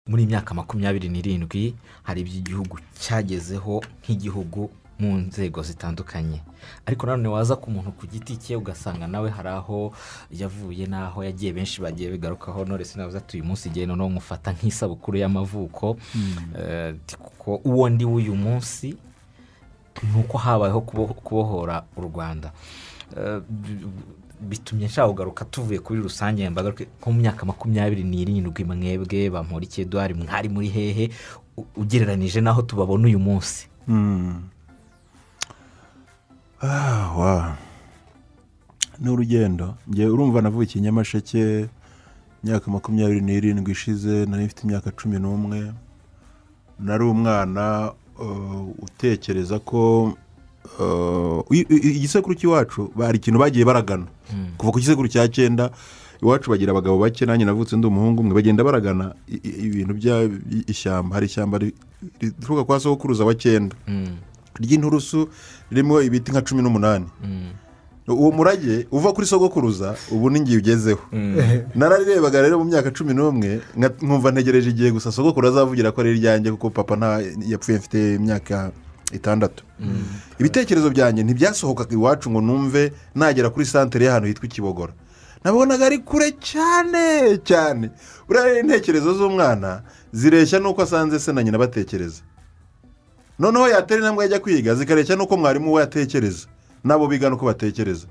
muri iyi myaka makumyabiri n'irindwi hari ibyo igihugu cyagezeho nk'igihugu mu nzego zitandukanye ariko nanone waza ku muntu ku giti cye ugasanga nawe hari aho yavuye n'aho yagiye benshi bagiye bigarukaho none sinavuze ati uyu munsi igihe noneho nkufata nk'isabukuru y'amavuko Eh, ati kuko uwo ndi w'uyu munsi ni uko habayeho kubo- kubohora u rwanda Eh, b- bitumye nshaka kugaruka tuvuye kuri rusange mbagaruke nko mu myaka makumyabiri n'irindwi mwebwe bamporiki eduard mwari muri hehe u- ugereranije n'aho tubabona uyu munsi wa ni urugendo njye urumva navukiye i nyamasheke imyaka makumyabiri n'irindwi ishize nari mfite imyaka cumi n'umwe nari umwana uh, utekereza ko uh, i- i- igisekuru cy'iwacu bari ikintu bagiye baragana kuva ku gisekuru cya cyenda iwacu bagira abagabo bake nanjye navutse ndi umuhungu umwe bagenda baragana i- i- ibintu by'ishyamba hari ishyamba ri- rituruka kwa sokuruza wa cyenda Mm, ry'inturusu ririmo ibiti nka cumi n'umunani mm, uwo murage uva kuri sogokuruza ubu n'ingiye ugezeho nararebaga rero mu myaka cumi n'umwe nka- nkumva ntegereje igihe gusa sogokuru azavugira ko ari iryanjye kuko papa nta yapfuye mfite imyaka itandatu ibitekerezo byanjye ntibyasohokaga iwacu ngo numve nagera kuri santere y'ahantu hitwa ikibogora nabonaga ari kure cyane cyane buriya rero intekerezo z'umwana zireshya n'uko asanze se na nyina batekereza noneho yatera intambwe yajya kwiga zikareshya n'uko mwarimu we yatekereza n'abo bigana uko batekereza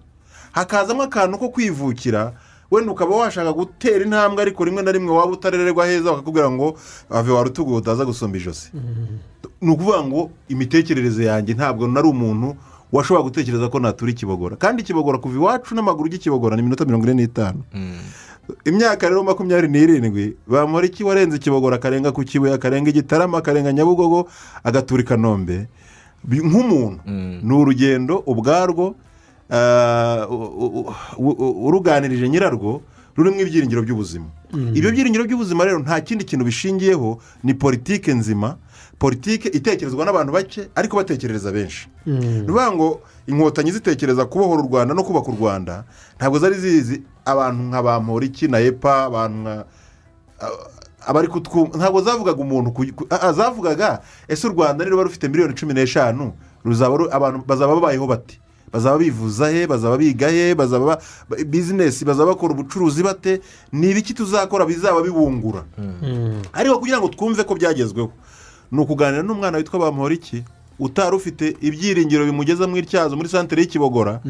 hakazamo akantu ko kwivukira wenda ukaba washaka gutera intambwe ariko rimwe na rimwe waba utarererwa heza bakakubwira ngo ave wa rutugu utaza gusumba ijosi ni ukuvuga ngo imitekerereze yanjye ntabwo nari umuntu washobora gutekereza ko natura ikibogora kandi ikibogora kuva iwacu n'amaguru ry'ikibogora ni iminota mirongo ine n'itanu mm. imyaka rero makumyabiri n'irindwi bamura iki warenze ikibogora akarenga ku kibuye akarenga igitarama akarenga nyabugogo agatura i kanombe Bi- nk'umuntu Mm. ni urugendo ubwarwo ah, u- u- u- u- uruganirije nyirarwo rurimo ibyiringiro by'ubuzima ibyo byiringiro by'ubuzima rero nta kindi kintu bishingiyeho ni politike nzima politike itekerezwa n'abantu bake ariko batekerereza benshi ni ukuvuga ngo inkotanyi zitekereza kubohora u rwanda no kubaka u rwanda ntabwo zari zizi abantu nka ba mporiki na epa abantu nka abari kutwumva ntabwo zavugaga umuntu ku- ku- ah, ah, zavugaga ese u rwanda niruba rufite miliyoni cumi n'eshanu ruzaba ru- abantu bazaba babayeho bate bazaba bivuza he bazaba biga he bazaba ba- ba- bizinesi bazaba bakora ubucuruzi bate ni ibiki tuzakora bizaba bibungura ariko kugira ngo twumve ko byagezweho ni ukuganira n'umwana witwa bamporiki utari ufite ibyiringiro bimugeza mu ityazo muri santere y'ikibogora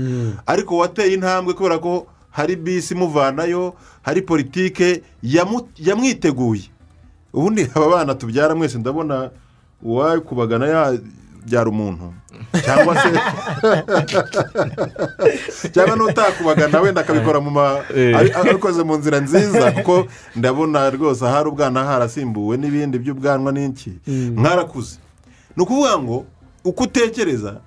ariko wateye intambwe kubera ko hari bisi imuvanayo hari politike yamu- yamwiteguye ubundi aba bana tubyara mwese ndabona uwakubagana yabyara umuntu cyangwa se cyangwa n'utakubagana wenda akabikora mu ma ari- abikoze mu nzira nziza kuko ndabona rwose ahari ubwana harasimbuwe n'ibindi by'ubwanwa n'iki mwarakuze ni ukuvuga ngo uko utekereza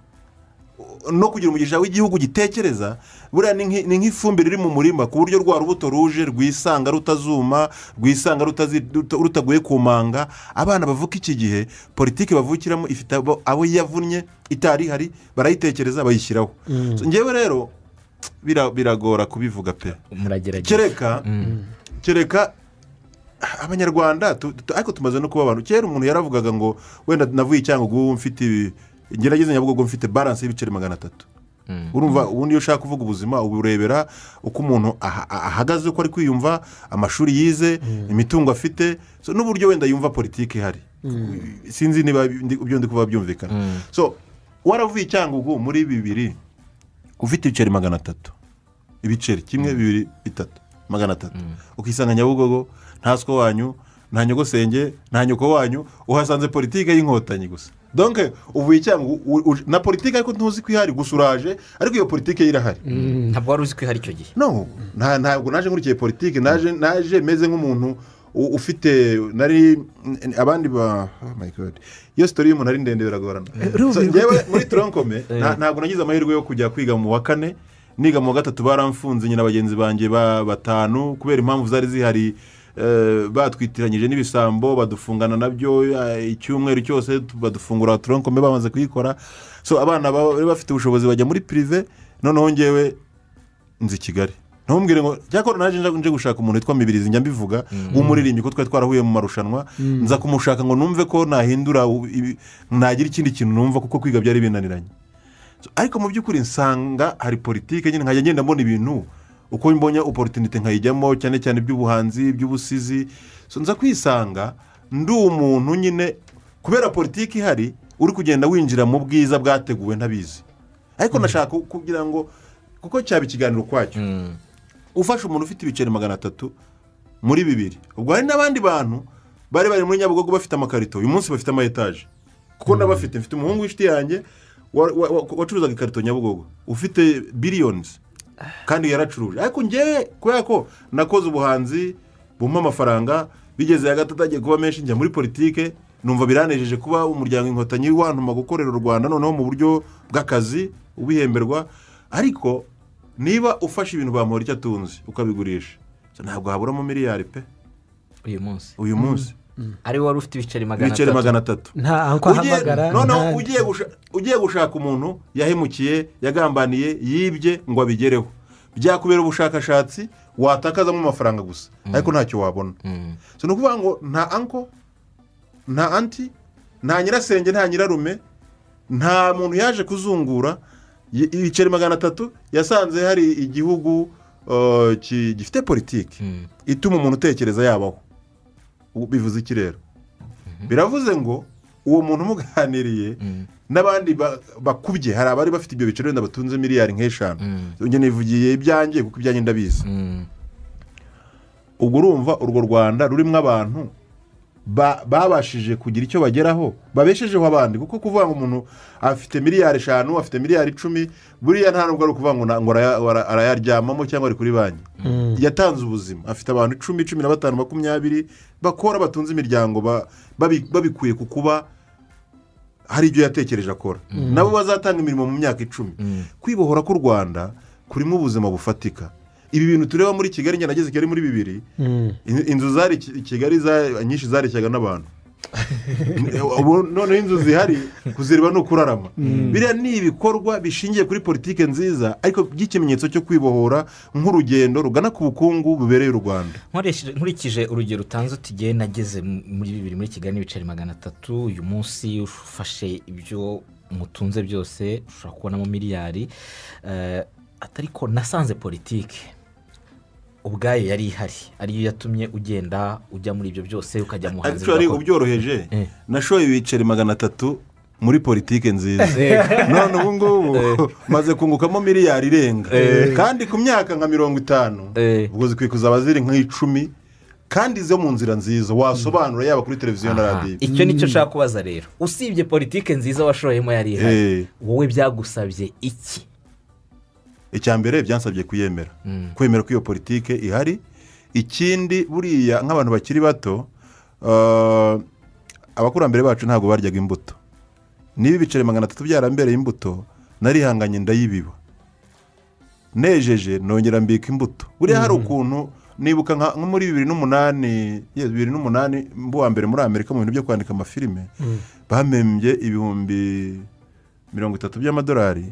no kugira umugisha w'igihugu gitekereza buriya ni nk'i- ni nk'ifumbire iri mu murima ku buryo rwa rubuto ruje rwisanga rutazuma rwisanga rutazi- ruta- rutaguye ku manga abana bavuka iki gihe politiki bavukiramo ifite abo abo yavunnye itari ihari barayitekereza bayishyiraho So, njyewe rero bira- biragora kubivuga pe muragerageza kereka kereka abanyarwanda tu- tu- ariko tumaze no kuba abantu kera umuntu yaravugaga ngo wenda navuye icyangugu mfite ibi ngerageze nyabugogo mfite baranse y'ibiceri magana atatu Mm. urumva ubundi iyo ushaka kuvuga ubuzima uba urebera uko umuntu aha- aha- ahagaze uko ari kwiyumva amashuri yize imitungo afite so, n'uburyo wenda yumva politiki ihari sinzi niba ndi- ibyo ndi kuba byumvikana Mm. so waravuye icyangugu muri bibiri ufite ibiceri magana atatu ibiceri kimwe bibiri bitatu magana atatu ukisanga nyabugogo nta siko wanyu nta nyogosenge nta nyoko wanyu uhasanze politike y'inkotanyi gusa donke uvuye icyangu u- u- na politike ariko ntuzi ko ihari gusa uraje ariko iyo politike yo irahari ntabwo wari uzi ko ihari icyo gihe no nta- ntabwo naje nkurikiye politiki naje naje meze nk'umuntu u- ufite nari n- abandi ba oh my God. iyo sitori y'umuntu ari ndende biragorana So, njyewe muri turankome nta- ntabwo nagize amahirwe yo kujya kwiga mu wa kane niga mu wa gatatu baramfunze nyina bagenzi banjye ba batanu kubera impamvu zari zihari eh, batwitiranyije n'ibisambo badufungana nabyo eh, icyumweru cyose tu- badufungura turankome bamaze kuyikora so abana baba- bari bafite ubushobozi bajya muri pirive noneho ngewe nzi kigali ntumubwire ngo cyakora naje nje gushaka umuntu witwa mibirizi njya mbivuga w'umuririmbyi ko twari twarahuye mu marushanwa nza kumushaka ngo numve ko nahindura u- ibi- nagira ikindi kintu numva kuko kwiga byari binaniranye So, ariko mu by'ukuri nsanga hari politiki nyine nkajya ngenda mbona ibintu uko mbonye oporutinite nkayijyamo cyane cyane iby'ubuhanzi iby'ubusizi So, nza kwisanga ndi umuntu nyine kubera politiki ihari uri kugenda winjira mu bwiza bwateguwe ntabizi ariko nashaka kugira ngo kuko cyaba ikiganiro ukwacyo Mm. ufashe umuntu ufite ibiceri magana atatu muri bibiri ubwo hari n'abandi bantu bari bari muri nyabugogo bafite amakarito uyu munsi bafite ama etaje kuko n'abafite mfite umuhungu w'inshuti yanjye wa- wa- wa- wacuruzaga ikarito nyabugogo ufite biliyonizi kandi yaracuruje ariko ngewe kubera ko nakoze ubuhanzi bumpa amafaranga bigeze hagati agiye kuba menshi njya muri politike numva biranejeje kuba umuryango inkotanyi wantuma gukorera u rwanda noneho mu buryo bw'akazi ubihemberwa ariko niba ufashe ibintu bamuhora icyo atunze ukabigurisha so ntabwo haburamo miliyari pe uyu munsi uyu munsi ari wowe wari ufite ibiceri magana ibiceri atatu magana atatu nta aho Ugiye- ahamagara noneho nta- ugiye gusha- ugiye gushaka umuntu yahemukiye yagambaniye yibye ngo abigereho byakubera ubushakashatsi watakazamo amafaranga gusa ariko ntacyo wabona Mm. so ni ukuvuga ngo nta anko nta anti nta nyirasenge nta nyirarume nta muntu yaje kuzungura y- ibiceri magana atatu yasanze hari igihugu uh, ki- gifite politiki Mm. ituma umuntu utekereza yabaho Ubu bivuze iki rero biravuze ngo uwo muntu umuganiriye Mm. n'abandi ba- bakubye hari abari bafite ibyo biciro wenda batunze miliyari nk'eshanu Mm. njye nivugiye ibyanjye kuko ibyanjye ndabizi Mm. ubwo urumva urwo rwanda rurimo abantu ba- babashije kugira icyo bageraho babeshejeho abandi kuko kuvuga ngo umuntu afite miliyari eshanu afite miliyari icumi buriya nta nubwo ari ukuvuga ngo na- ngo araya- ara- arayaryamamo cyangwa ari kuri banki Mm. yatanze ubuzima afite abantu icumi cumi na batanu makumyabiri bakora batunze imiryango ba- babi- babikuye ku kuba hari ibyo yatekereje akora nabo bazatanga imirimo mu myaka icumi Mm. kwibohora k'u rwanda kurimo ubuzima bufatika ibi bintu tureba muri kigali njye nageze kigali muri bibiri Mm. in- inzu zari i Ki- kigali za- nyinshi zareshyaga n'abantu Ubu noneho inzu zihari kuzireba ni ukurarama biriya ni ibikorwa bishingiye kuri politiki nziza ariko by'ikimenyetso cyo kwibohora nk'urugendo rugana ku bukungu bubereye u rwanda Nkoresheje- nkurikije urugero utanze utigiye nageze mu- muri bibiri muri kigali n'ibiceri magana atatu uyu munsi ufashe ibyo mutunze byose ushobora kubonamo miliyari eh, atariko nasanze politiki ubwayo yari ihari ariyo yatumye ugenda ujya muri ibyo byose ukajya mu hanze ariko ari ubyoroheje Eh. nashoye ibiceri magana atatu muri politiki nziza none ubu ngubu maze kungukamo miliyari irenga kandi ku myaka nka mirongo itanu Eh. ubwo zikwiye kuzaba ziri nk'icumi kandi zo mu nzira nziza wasobanura yaba kuri televiziyo na Aha, radiyo icyo nicyo nshaka kubaza rero usibye politiki nziza washoyemo yari ihari Eh. wowe byagusabye iki icya mbere byansabye kuyemera Mm. kwemera ko iyo politike ihari ikindi buriya nk'abantu bakiri bato uh, abakurambere bacu ntabwo baryaga imbuto niba ibiceri magana atatu byarambereye imbuto narihanganye ndayibiba nejeje nongera mbika imbuto buriya hari ukuntu nibuka nka nko muri bibiri n'umunani ye, bibiri n'umunani mbuwa mbere muri amerika mu bintu byo kwandika amafilime bamembye ibihumbi mirongo itatu by'amadolari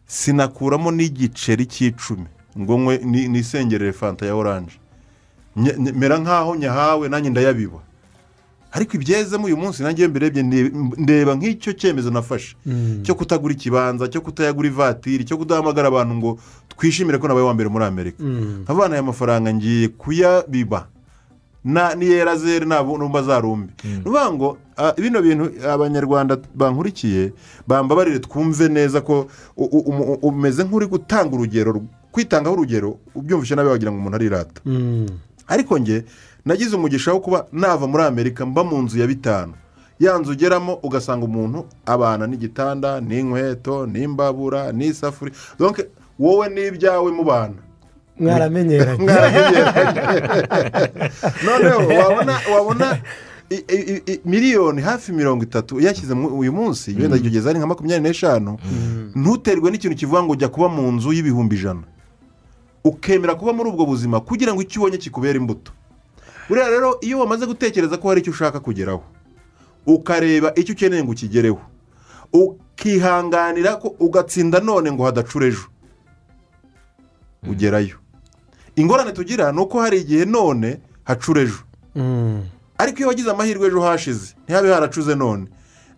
sinakuramo n'igiceri cy'icumi ngo nkwe ni- nisengerere fanta ya oranje Nye- nye- mera nk'aho nyahawe nanjye ndayabiba ariko ibyezemo uyu munsi nanjye iyo mbirebye nde- ndeba nk'icyo cyemezo nafashe cyo kutagura ikibanza cyo kutayagura ivatiri cyo kudahamagara abantu ngo twishimire ko nabaye uwa mbere muri amerika Mm. abana aya mafaranga ngiye kuyabiba na niyera zere ntabwo numva zarumbi ni ukuvuga ngo ah, bino bintu abanyarwanda bankurikiye bambabarire twumve neza ko u- u- umu- umeze nk'uri gutanga urugero kwitangaho urugero ubyumvishe nabi wagira ngo umuntu arirata Mm. ariko njye nagize umugisha wo kuba nava muri amerika mba mu nzu ya bitanu ya nzu ugeramo ugasanga umuntu abana n'igitanda n'inkweto n'imbabura n'isafuriya donc wowe n'ibyawe mubana mwaramenyeranye Mwarabigereranya. noneho wabona wabona i- i- i- miliyoni hafi mirongo itatu yashyize uyu munsi wenda ikigeza ari nka makumyabiri n'eshanu ntuterwe n'ikintu kivuga ngo jya kuba mu nzu y'ibihumbi ijana ukemera kuba muri ubwo buzima kugira ngo icyo ubonye kikubere imbuto buriya rero iyo wamaze gutekereza ko hari icyo ushaka kugeraho ukareba icyo ukeneye ngo ukigereho ukihanganira ko ugatsinda none ngo hadacura ejo ugerayo ingorane tugira ni uko hari igihe none hacura ejo Mm. ariko iyo wagize amahirwe ejo hashize ntihabe haracuze none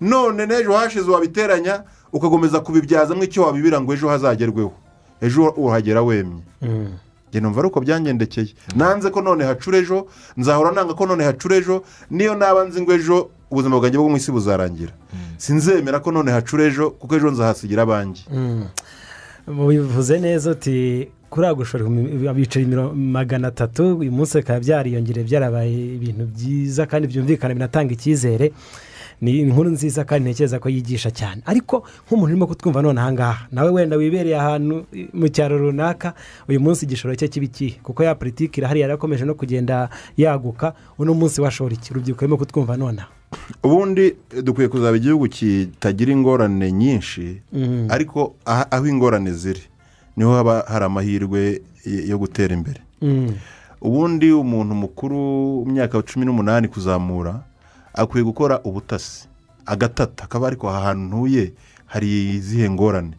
none n'ejo hashize wabiteranya ugakomeza kubibyazamo icyo wabibira ngo ejo hazagerweho ejo uhagera wemye Mm. njye numva ari uko byangendekeye nanze ko none hacura ejo nzahora nanga ko none hacura ejo niyo naba nzi ngo ejo ubuzima bwanjye bwo mu isi buzarangira sinzemera ko none hacura ejo kuko ejo nzahasigira abanjye Mm. bivuze neza uti kuri agushora biceri miro- magana atatu uyu munsi bikaba byariyongereye byarabaye ibintu byiza kandi byumvikana binatanga icyizere ni inkuru nziza kandi ntekereza ko yigisha cyane ariko nk'umuntu urimo kutwumva none ahangaha nawe wenda wibereye ahantu eh, mu cyaro runaka uyu munsi igishoro cye kiba ikihe kuko ya politiki irahari yarakomeje no kugenda yaguka uno munsi washora iki urubyiruko rurimo kutwumva nonaha ubundi eh, dukwiye kuzaba igihugu kitagira ingorane nyinshi ariko aha- aho ingorane ziri niho haba hari amahirwe y- yo gutera imbere Mm. ubundi umuntu mukuru mu myaka cumi n'umunani kuzamura akwiye gukora ubutasi agatata akaba ariko aha hantu ntuye hari izihe ngorane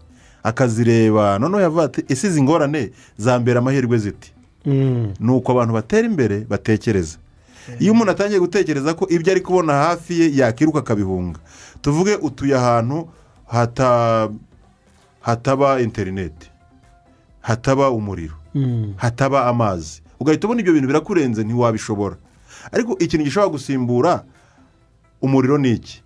akazireba noneho yavuga ati ese izi ngorane zambera amahirwe ziti Mm. ni uko abantu batera imbere batekereza iyo umuntu atangiye gutekereza ko ibyo ari kubona hafi ye yakiruka akabihunga tuvuge utuye ahantu hata- hataba interineti hataba umuriro Mm. hataba amazi ugahita ubona ibyo bintu birakurenze ntiwabishobora ariko ikintu gishobora gusimbura umuriro ni iki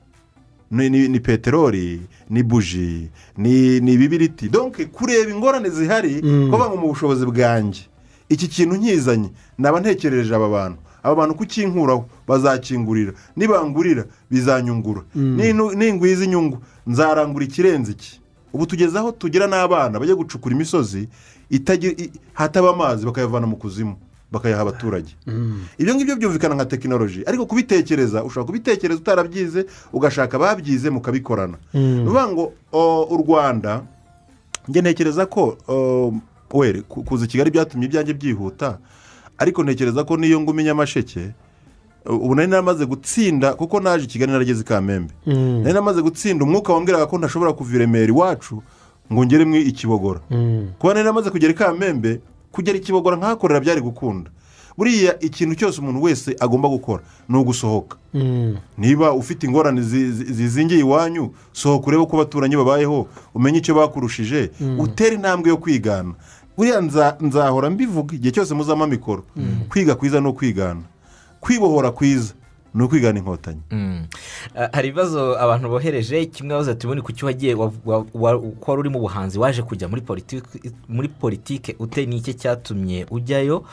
ni, ni, ni peteroli ni buji ni, ni ibibiriti donke kureba ingorane zihari Mm. kuvuga ngo mu bushobozi bwanjye iki kintu nkizanye naba ntekerereje aba bantu aba bantu kukinkuraho bazakingurira nibangurira bizanyungura Ninu- ningwiza inyungu nzarangura ikirenze iki ubu tugeze aho tugira n'abana bajya gucukura imisozi itagira- i- hataba amazi bakayavana mu kuzimu bakayaha abaturage ibyo ngibyo byumvikana nka tekinoloji ariko kubitekereza ushobora kubitekereza utarabyize ugashaka ababyize mukabikorana ni ukuvuga ngo o, u rwanda njye ntekereza ko o, were ku- kuza i kigali byatumye ibyanjye byihuta ariko ntekereza ko n'iyo ngumi nyamasheke ubu nari naramaze gutsinda kuko naje i kigali narageze i kamembe Mm. nari namaze gutsinda umwuka wambwiraga ko ntashobora kuva i remera iwacu ngo ngere mwe i kibogora Mm. kuba nari namaze kugera i kamembe kugera i kibogora nkahakorera byari gukunda buriya ikintu cyose umuntu wese agomba gukora ni ugusohoka Mm. niba ufite ingorane zi- zi- zizingiye iwanyu sohoka urebe uko abaturanyi babayeho umenye icyo bakurushije utere intambwe yo kwigana buriya nza- nzahora mbivuga igihe cyose muzamo amikoro kwiga kwiza ni ukwigana kwibohora kwiza ni ukwigana inkotanyi Mm. Ah, hari ibibazo abantu bohereje kimwe baza tubone ku cyo wagiye wa- wa- wa- ko wari uri mu buhanzi waje kujya muri politiki muri politiki ute ni iki cyatumye ujyayo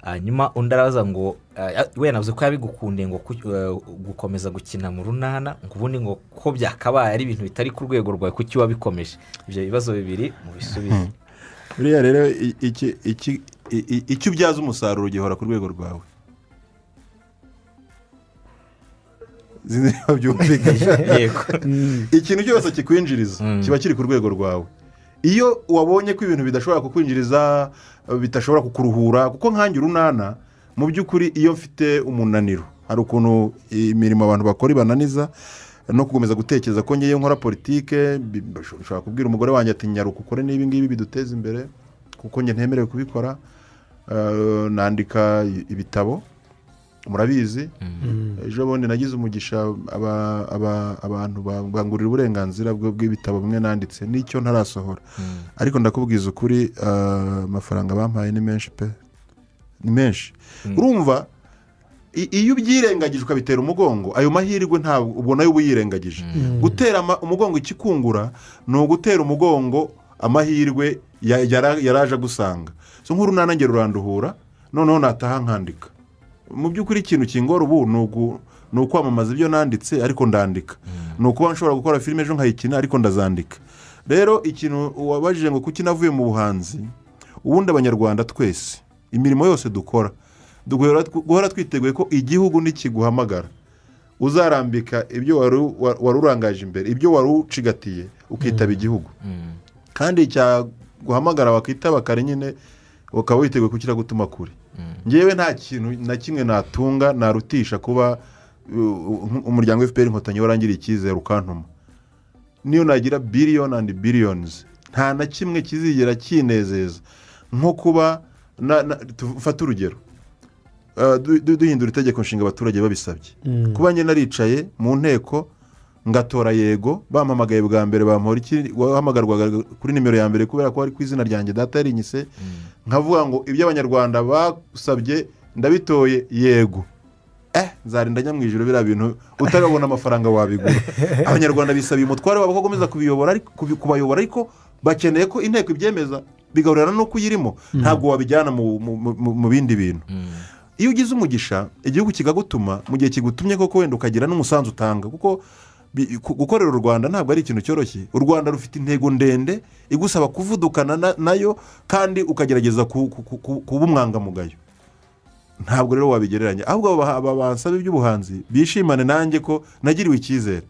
hanyuma undi arabaza ngo ah, we navuze ko yabigukundiye ngo ku- eh, gukomeza gukina mu runana ngo ubundi ngo ko byakabaye ari ibintu bitari ku rwego rwawe kuki wabikomeje ibyo bibazo bibiri mu bisubizo buriya rero i- iki- iki- i- i- icyo ubyaza umusaruro gihora ku rwego rwawe Zindi niba byumvikana. yego ikintu cyose kikwinjiriza Mm. kiba kiri ku rwego rwawe iyo wabonye ko ibintu bidashobora kukwinjiriza bidashobora kukuruhura kuko nkange urunana mu by'ukuri iyo mfite umunaniro hari ukuntu imirimo abantu bakora ibananiza no gukomeza gutekereza ko ngewe nkora politike bi- bashobora kubwira umugore wanjye ati nyaruka ukore n'ibi ngibi biduteza imbere kuko njye ntemerewe kubikora Eh, nandika ibitabo murabizi ejo bundi nagize umugisha aba- aba- abantu ba- bangurira uburenganzira bwe- bw'ibitabo bimwe nanditse n'icyo ntarasohora ariko ndakubwiza ukuri eh, amafaranga bampaye ni menshi pe ni menshi urumva i- iyo ubyirengagije ukabitera umugongo ayo mahirwe ntabwo ubona yo uba uyirengagije gutera ama- umugongo ikikungura ni ugutera umugongo amahirwe ya- yara- yaraje agusanga so nk'urunana ngero ruranduhura noneho nataha nkandika mu by'ukuri ikintu kingora ubu ni ugu- ni ukwamamaza ibyo nanditse ariko ndandika ni ukuba nshobora gukora filime ejo nkayikina ariko ndazandika rero ikintu wabajije ngo kuki navuye mu buhanzi ubundi abanyarwanda twese imirimo yose dukora duhora guhora twiteguye ko igihugu nikiguhamagara uzarambika ibyo wari wa- wari urangaje imbere ibyo wari ucigatiye ukitaba igihugu kandi cyaguhamagara bakitaba kare nyine ukaba witeguye kukiragutuma kure ngewe nta kintu na kimwe natunga narutisha kuba uh, umuryango wa fpr inkotanyi warangiriye icyizere ukantuma niyo nagira biliyoni andi biliyonizi nta na kimwe kizigera kinezeza nko kuba na- na- tu- fate urugero Ah, du- du- duhindura itegeko nshinga abaturage babisabye Mm. kuba njye naricaye mu nteko ngatora yego bampamagaye bwa mbere bampora iki wahamagarwaga kuri nimero ya mbere kubera ko ari ku izina ryanjye data yarinyise nkavuga ngo ibyo abanyarwanda basabye ndabitoye yego eh nzarinda njya mu ijoro biriya bintu utarabona amafaranga wabigura abanyarwanda bisabiye umutware wabo ko bakomeza kubiyobora ariko- kubi- kubayobora ariko bakeneye ko inteko ibyemeza bigahurirana n'uko uyirimo ntabwo wabijyana mu- mu- mu- mu bindi bintu iyo ugize umugisha igihugu kikagutuma mu gihe kigutumye koko wenda ukagira n'umusanzu utanga kuko bi- ku- gukorera u rwanda ntabwo ari ikintu cyoroshye u rwanda rufite intego ndende igusaba kuvudukana na- nayo kandi ukagerageza ku- ku- ku- ku- kuba umwangamugayo ntabwo rero wabigereranya ahubwo aba- aba basaba iby'ubuhanzi bishimane nanjye ko nagiriwe icyizere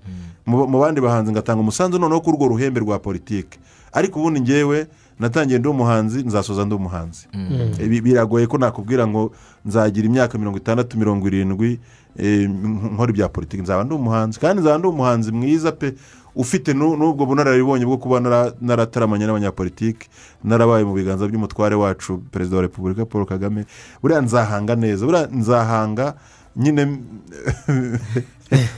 mu mu bandi bahanzi ngatanga umusanzu noneho kuri urwo ruhembe rwa politike ariko ubundi ngewe natangiye ndi umuhanzi nzasoza ndi umuhanzi Ibi- biragoye ko nakubwira ngo nzagira imyaka mirongo itandatu mirongo irindwi eh, nk- nkora ibya politiki nzaba ndi umuhanzi kandi nzaba ndi umuhanzi mwiza pe ufite nu- n'ubwo bunararibonye bwo kuba nara- narataramanye n'abanyapolitiki narabaye mu biganza by'umutware wacu perezida wa repubulika paul kagame buriya nzahanga neza buriya nzahanga nyine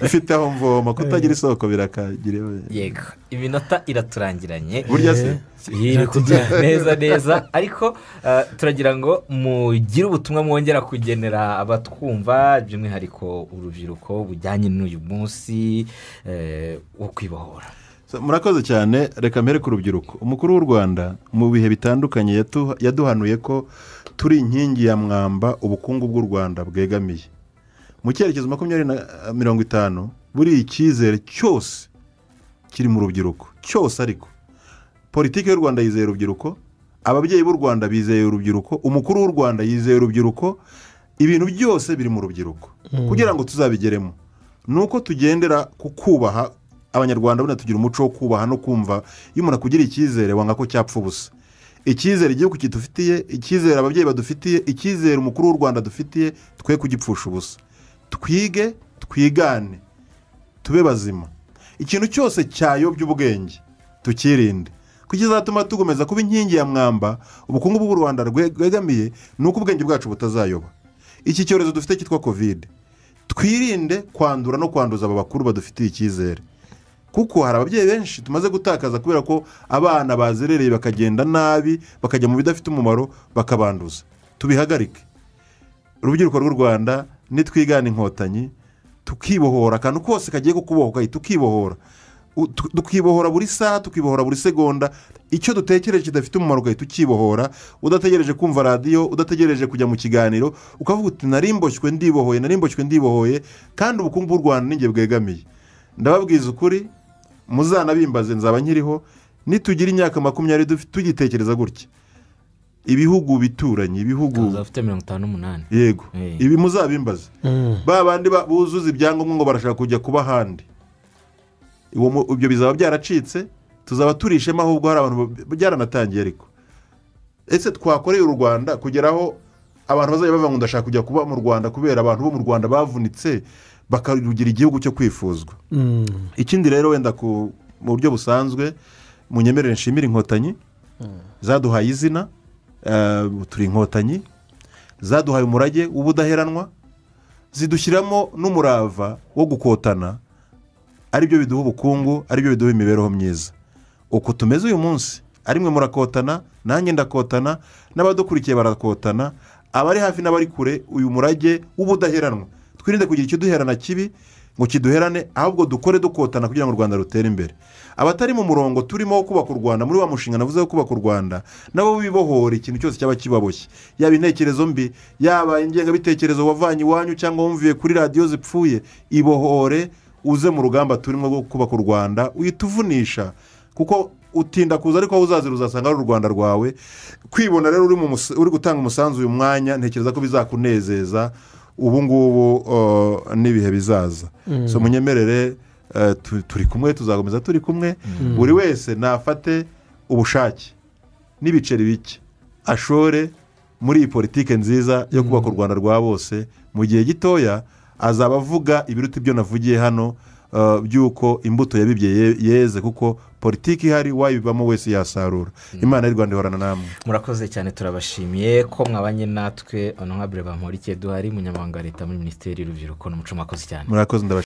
ifite aho mvoma kutagira isoko birakagire yego iminota iraturangiranye burya se iri kujya neza neza ariko eh, turagira ngo mugire ubutumwa mwongera kugenera abatwumva by'umwihariko urubyiruko bujyanye n'uyu munsi eh, wo kwibohora So, murakoze cyane reka mbere ku rubyiruko umukuru w'u rwanda mu bihe bitandukanye yatu- yaduhanuye ko turi inkingi ya mwamba ubukungu bw'u rwanda bwegamiye mu cyerekezo makumyabiri na eh, mirongo itanu buriya icyizere cyose kiri mu rubyiruko cyose ariko politiki y'u rwanda yizeye urubyiruko ababyeyi b'u rwanda bizeye urubyiruko umukuru w'u rwanda yizeye urubyiruko ibintu byose biri mu rubyiruko kugira ngo tuzabigeremo ni uko tugendera ku kubaha abanyarwanda buriya tugira umuco wo kubaha no kumva iyo umuntu akugiriye icyizere wanga ko cyapfa ubusa icyizere igihugu kidufitiye icyizere ababyeyi badufitiye icyizere umukuru w'u rwanda dufitiye twe kugipfusha ubusa twige twigane tube bazima ikintu cyose cyayobya ubwenge tukirinde kuko kizatuma tugomeza kuba inkingi ya mwamba ubukungu bw'u rwanda rwe- rwegamiye ni uko ubwenge bwacu butazayoba iki cyorezo dufite cyitwa kovide twirinde kwandura no kwanduza aba bakuru badufitiye icyizere kuko hari ababyeyi benshi tumaze gutakaza kubera ko abana bazerereye bakagenda nabi bakajya mu bidafite umumaro bakabanduza tubihagarike urubyiruko rw'u rwanda nitwigana inkotanyi tukibohora akantu kose kagiye kukubohoka tukibohora U- tu- tukibohora buri saha tukibohora buri segonda icyo dutekereje kidafite umumaro ugahita ukibohora udategereje kumva radiyo udategereje kujya mu kiganiro ukavuga uti narimboshywe ndibohoye narimboshywe ndibohoye kandi ubukungu bw'u rwanda ni njye bwegamiye ndababwiza ukuri muzanabimbaze nzaba nkiriho nitugira imyaka makumyabiri dufi- tugitekereza gutya ibihugu bituranyi ibihugu bafite mirongo itanu n'umunani yego Eh. ibi muzabimbaze Mm. ba bandi ba- buzuza ibyangombwa ngo barashaka kujya kuba ahandi Uwo mu- ibyo bizaba byaracitse tuzaba turishema ahubwo hari abantu ba- byaranatangiye ariko ese twakoreye u rwanda kugeraho abantu bazajya bavuga ngo ndashaka kujya kuba mu rwanda kubera abantu bo mu rwanda bavunitse bakarugira igihugu cyo kwifuzwa Mm. ikindi rero wenda ku mu buryo busanzwe mu nyemerere nshimira inkotanyi zaduhaye izina eh, turi inkotanyi zaduhaye umurage w'ubudaheranwa zidushyiramo n'umurava wo gukotana ari byo biduha ubukungu ari byo biduha imibereho myiza uku tumeze uyu munsi ari mwe murakotana nanjye ndakotana n'abadukurikiye barakotana abari hafi n'abari kure uyu murage w'ubudaheranwa twirinde kugira ikiduherana kibi ngo kiduherane ahubwo dukore dukotana kugira ngo u rwanda rutere imbere abatari mu murongo turimo wo kubaka u rwanda muri wa mushinga navuze wo kubaka u rwanda nabo bibohora ikintu cyose cyaba kibaboshye yaba intekerezo mbi yaba ingengabitekerezo wavanye iwanyu cyangwa wumviye kuri radiyo zipfuye ibohore uze mu rugamba turimo rwo kubaka u rwanda uhita uvunisha kuko utinda kuza ariko aho uzazira uzasanga ari u rwanda rwawe kwibona rero uri mu mus- uri gutanga umusanzu uyu mwanya ntekereza ko bizakunezeza ubu ngubu uh, n'ibihe bizaza so munyemerere uh, tu- turi kumwe tuzakomeza turi kumwe buri wese nafate ubushake n'ibiceri bike ashore muri iyi politiki nziza yo kubaka u rwanda rwa bose mu gihe gitoya azaba avuga ibiruta ibyo navugiye hano uh, by'uko imbuto yabibye ye- yeze kuko politiki ihari wayibamo wese yasarura imana y'u rwanda ihorana namwe murakoze cyane turabashimiye ko mwabanye natwe onurayibure bamporike duhari umunyamabanga wa leta muri minisiteri y'urubyiruko n'umuco mwakoze cyane murakoze ndabashimiye